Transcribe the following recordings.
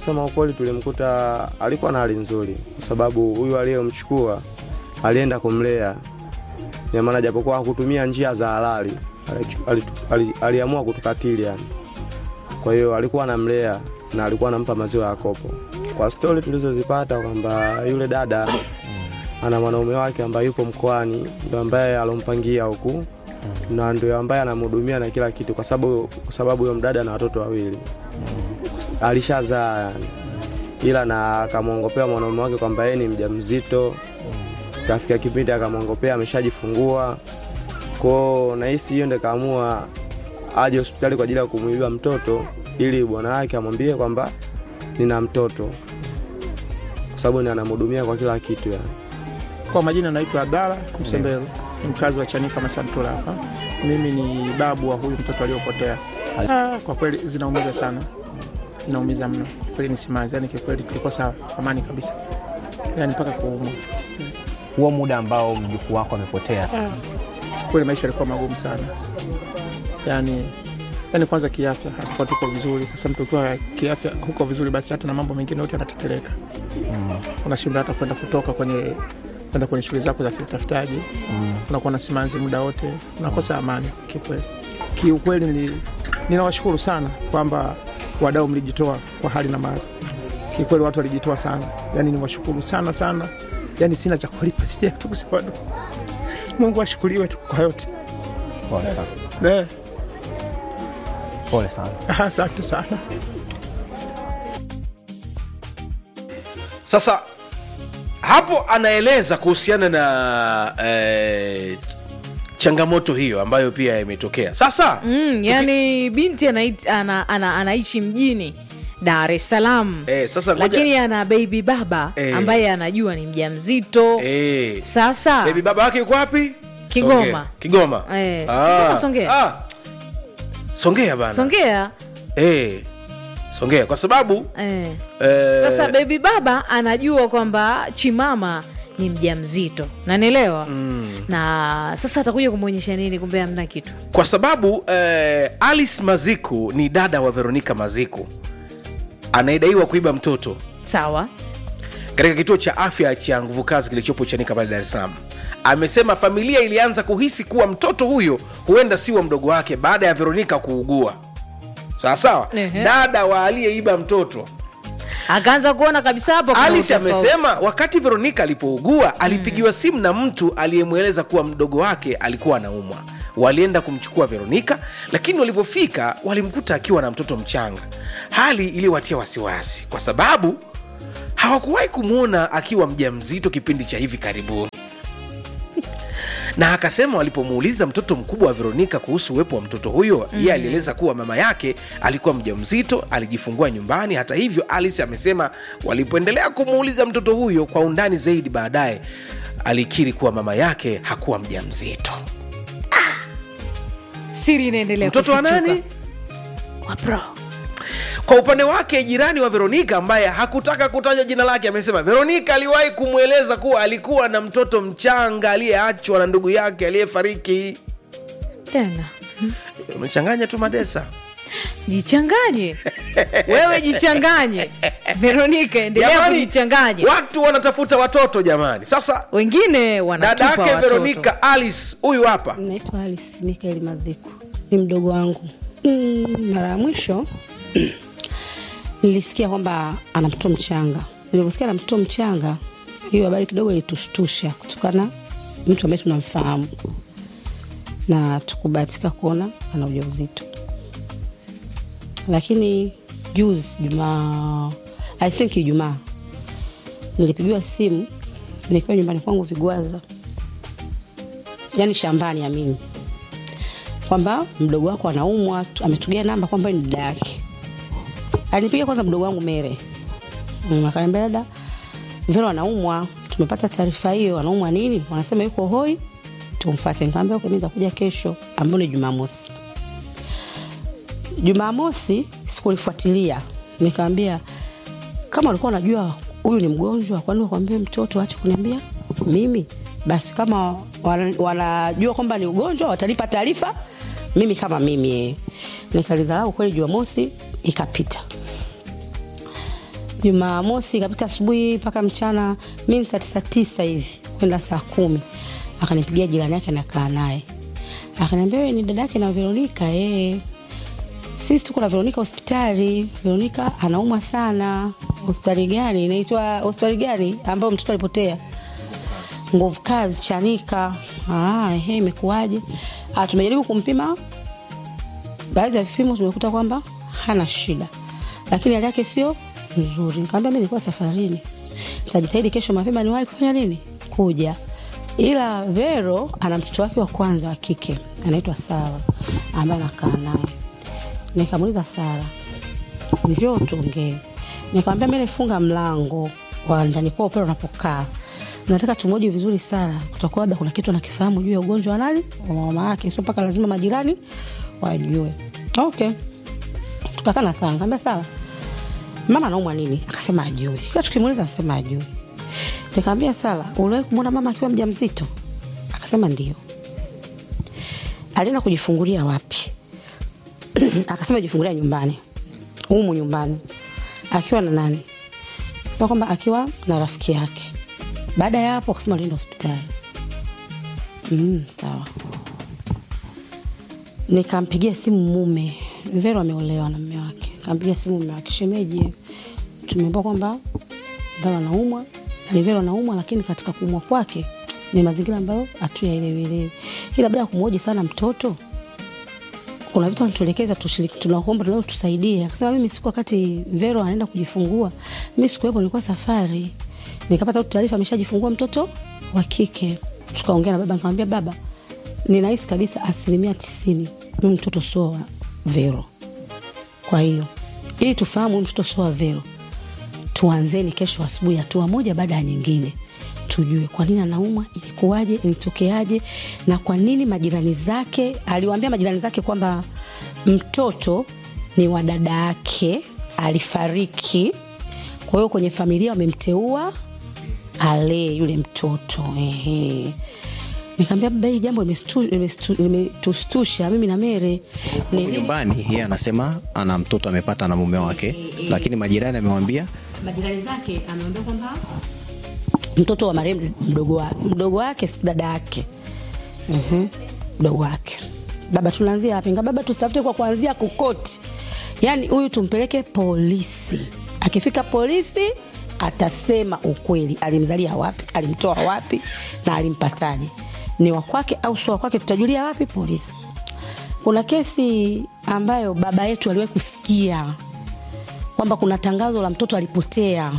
kusema ukweli, tulimkuta alikuwa na hali nzuri, kwa sababu huyu aliyemchukua alienda kumlea, ina maana japokuwa hakutumia njia za halali, alichu- alitu- ali- aliamua kutukatili yani. Kwa hiyo alikuwa anamlea na alikuwa anampa maziwa ya kopo. Kwa stori tulizozipata kwamba yule dada ana mwanaume wake ambaye yupo mkoani, ndo ambaye alompangia huku na ndio ambaye anamhudumia na kila kitu, kwa sababu kwa sababu huyo mdada na watoto wawili alishazaa yani, ila na akamwongopea mwanaume wake kwamba yeye ni mjamzito. Kafika kipindi akamwongopea ameshajifungua kwao, nahisi hiyo ndio kaamua aje hospitali kwa ajili ya kumuibia mtoto ili bwana wake amwambie kwamba nina mtoto, kwa sababu ni anamhudumia kwa kila kitu yani. Kwa majina naitwa Abdala Msembelo, ni mkazi wa Chanika Masantura hapa. Mimi ni babu wa huyu mtoto aliyopotea. Ah, kwa kweli zinaumiza sana, zinaumiza mno kweli, ni simanzi. Yani kikweli tulikosa amani kabisa, yani mpaka kuumwa. Huo muda ambao mjukuu wako amepotea, Kweli maisha yalikuwa magumu sana, yani yani kwanza kiafya hatukuwa tuko vizuri. Sasa mtu ukiwa kiafya huko vizuri, basi hata na mambo mengine yote yanateteleka, unashindwa hata kwenda kutoka kwenye kwenda kwenye shughuli zako za kiutafutaji unakuwa na simanzi muda wote, unakosa amani kiukweli. Kiukweli nili- ninawashukuru sana kwamba wadau mlijitoa kwa hali na mali. Kiukweli watu walijitoa sana, yani niwashukuru sana sana, yani sina cha kulipa, sija tu kusema tu. Mungu ashukuriwe tu kwa yote. pole sana, Eh, pole sana. Asante sana. Sasa hapo anaeleza kuhusiana na eh, changamoto hiyo ambayo pia imetokea. Sasa Mm, yani binti anait, ana, ana, anaishi mjini Dar es Salaam eh, sasa ngoja- lakini ana baby baba Eh. ambaye anajua ni mjamzito eh, sasa baby baba wake yuko wapi? Kigoma. Songea. Kigoma. Eh, Kigoma, Songea. Ah. Songea bana. Songea Eh. Songea kwa sababu eh. eh, Sasa baby baba anajua kwamba chimama ni mjamzito nanielewa mm. na sasa atakuja kumwonyesha nini kumbe amna kitu kwa sababu eh, Alice Maziku ni dada wa Veronica Maziku anayedaiwa kuiba mtoto sawa katika kituo cha afya cha nguvu kazi kilichopo Chanika pale Dar es Salaam. Amesema familia ilianza kuhisi kuwa mtoto huyo huenda si wa mdogo wake baada ya Veronica kuugua. Sawa sawa, Ehe. dada wa aliyeiba mtoto akaanza kuona kabisa hapo kuna Alice utofauti. amesema wakati Veronica alipougua alipigiwa simu na mtu aliyemweleza kuwa mdogo wake alikuwa anaumwa. Walienda kumchukua Veronica, lakini walipofika walimkuta akiwa na mtoto mchanga, hali iliyowatia wasiwasi kwa sababu hawakuwahi kumwona akiwa mjamzito kipindi cha hivi karibuni na akasema walipomuuliza mtoto mkubwa wa Veronika kuhusu uwepo wa mtoto huyo mm. yeye alieleza kuwa mama yake alikuwa mjamzito, alijifungua nyumbani. Hata hivyo, Alice amesema walipoendelea kumuuliza mtoto huyo kwa undani zaidi, baadaye alikiri kuwa mama yake hakuwa mjamzito. siri inaendelea Mtoto wa kufichuka. nani? Wa bro. Kwa upande wake jirani wa Veronika ambaye hakutaka kutaja jina lake amesema Veronika aliwahi kumweleza kuwa alikuwa na mtoto mchanga aliyeachwa na ndugu yake aliyefariki. tena Umechanganya tu madesa. jichanganye wewe jichanganye veronika endelea Jamani, kujichanganya watu wanatafuta watoto jamani. Sasa wengine dada wanatupa yake watoto Veronika Alice huyu hapa Naitwa Alice Mikael Maziku, ni mdogo wangu. Mm, mara ya mwisho nilisikia kwamba ana mtoto mchanga. Niliposikia ana mtoto mchanga, hiyo habari kidogo ilitushtusha kutokana mtu ambaye tunamfahamu, na tukubahatika kuona ana ujauzito. Lakini juzi Jumaa, I think Ijumaa, nilipigiwa simu nikiwa nyumbani kwangu Vigwaza, yani shambani amini kwamba mdogo wako anaumwa tu- ametugea namba kwamba ni dada yake alinipiga kwanza mdogo wangu mere Mm, akaniambia dada vero anaumwa tumepata taarifa hiyo anaumwa nini wanasema yuko hoi tumfate nikaambia okay, mi nitakuja kesho ambayo ni jumamosi jumamosi sikulifuatilia nikaambia kama walikuwa wanajua huyu ni mgonjwa kwani wakwambie mtoto ache kuniambia mimi basi kama wana- wanajua kwamba ni ugonjwa watanipa taarifa mimi kama mimi nikalizarau kweli jumamosi ikapita Jumamosi ikapita asubuhi mpaka mchana, mimi saa tisa tisa hivi kwenda saa kumi akanipigia jirani yake nakaa naye akaniambia, wewe ni dada yake na Veronika? Eh, sisi tuko na Veronika hospitali. Veronika anaumwa sana. Hospitali gani? Inaitwa hospitali gani ambayo mtoto alipotea? Nguvu kazi Chanika. Ah, ehe, imekuwaje? Ah, tumejaribu kumpima baadhi ya vipimo tumekuta kwamba hana shida, lakini hali yake sio nzuri. Nikamwambia mimi nilikuwa safarini, nitajitahidi kesho mapema niwahi kufanya nini, kuja. Ila Vero ana mtoto wake wa kwanza wa kike anaitwa Sara ambaye anakaa naye. Nikamuuliza Sara, njoo tuongee. Nikamwambia mimi nifunga mlango wa ndani kwao pale unapokaa nataka tumoji vizuri Sara, kutakuwa labda kuna kitu anakifahamu juu ya ugonjwa wa nani wa mama yake, sio mpaka lazima majirani wajue. Okay, tukakaa na Sara, nikamwambia Sara, mama anaumwa nini? Akasema ajui. Kila tukimuuliza anasema ajui. Nikamwambia Sara, uliwahi kumwona mama akiwa mjamzito? Akasema ndio. Alienda kujifungulia wapi? Akasema jifungulia nyumbani, humu nyumbani. Akiwa na nani? Sema kwamba akiwa na rafiki yake. Baada ya hapo akasema alienda hospitali. Mm, sawa. Nikampigia simu mume, Vero ameolewa na mume wake. Nikampigia simu mume wake, shemeji, tumeambiwa kwamba Vero anaumwa na ni Vero anaumwa, lakini katika kuumwa kwake ni mazingira ambayo hatuyaelewelewi, ila baada ya kumhoji sana mtoto kuna vitu anatuelekeza tushiriki, tunaomba tunao tusaidie. Akasema mimi siku wakati Vero anaenda kujifungua, mimi sikuwepo, nilikuwa safari, nikapata tu taarifa ameshajifungua mtoto wa kike. Tukaongea na baba, nikamwambia baba, ninahisi kabisa asilimia tisini huyu mtoto sio wa Vero. Kwa hiyo ili tufahamu huyu mtoto sio wa Vero, tuanzeni kesho asubuhi, hatua moja baada ya nyingine, tujue kwa nini anaumwa, ilikuwaje, ilitokeaje, na kwa nini majirani zake. Aliwaambia majirani zake kwamba mtoto ni wa dada yake, alifariki. Kwa hiyo kwenye familia wamemteua alee yule mtoto ehe. Nikamwambia baba, hili jambo limestu- limestu- limetustusha mimi na Mere. Nili- nyumbani yeye anasema ana mtoto amepata na mume wake lakini majirani amewambia majirani zake ameambia kwamba mtoto wa marehemu mdogo wake mdogo wake si dada yake Mhm, mdogo wake baba tunaanzia wapi Nga baba tusitafute kwa kuanzia kokoti yaani huyu tumpeleke polisi akifika polisi atasema ukweli alimzalia wapi alimtoa wapi na alimpataje ni wakwake au sio wakwake tutajulia wapi polisi kuna kesi ambayo baba yetu aliwahi kusikia kwamba kuna tangazo la mtoto alipotea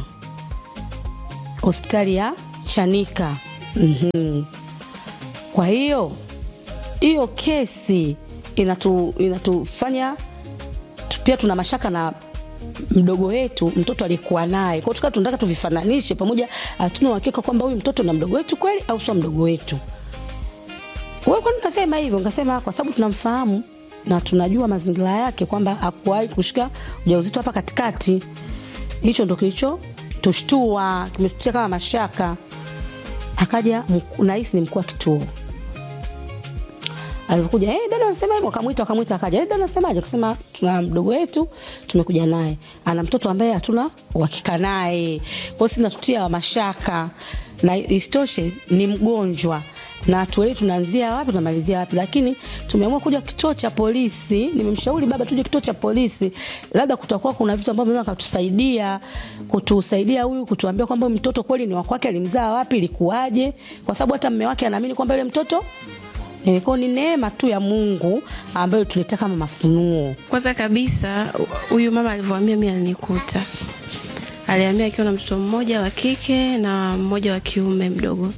hospitali ya Chanika. mm Kwa hiyo hiyo kesi inatu, inatufanya tu- pia tuna mashaka na mdogo wetu mtoto aliyekuwa naye kwao, tukaa tunataka tuvifananishe pamoja, hatuna uhakika kwamba huyu mtoto na mdogo wetu kweli au sio mdogo wetu. Wewe kwani unasema hivyo? Nikasema kwa sababu tunamfahamu na tunajua mazingira yake kwamba hakuwahi kushika ujauzito hapa katikati. Hicho ndo kilicho tushtua, kimetutia kama mashaka. Akaja mkuu- nahisi ni mkuu wa kituo alivyokuja hey, dada anasema hivyo, akamwita akamwita, akaja hey, dada anasemaje? Akasema tuna mdogo wetu tumekuja naye, ana mtoto ambaye hatuna uhakika naye, kwa hiyo sinatutia mashaka, na isitoshe ni mgonjwa na tuelewi tunaanzia wapi tunamalizia wapi, lakini tumeamua kuja kituo cha polisi. Nimemshauri baba tuje kituo cha polisi, labda kutakuwa kuna vitu ambavyo vinaweza kutusaidia kutusaidia huyu kutuambia kwamba huyu mtoto kweli ni wa kwake, alimzaa wapi, ilikuwaje, kwa sababu hata mme wake anaamini kwamba yule mtoto Eh, kwa ni neema tu ya Mungu ambayo tuleta kama mafunuo. Kwanza kabisa huyu mama alivyoambia mi alinikuta, aliambia akiwa na mtoto mmoja wa kike na mmoja wa kiume mdogo.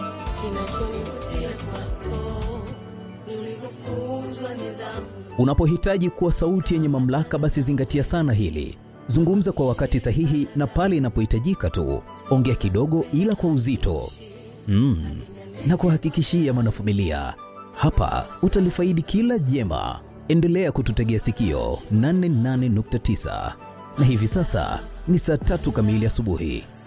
Unapohitaji kuwa sauti yenye mamlaka, basi zingatia sana hili. Zungumza kwa wakati sahihi na pale inapohitajika tu. Ongea kidogo, ila kwa uzito mm. na kuhakikishia mwanafamilia, hapa utalifaidi kila jema. Endelea kututegea sikio 88.9 na hivi sasa ni saa tatu kamili asubuhi.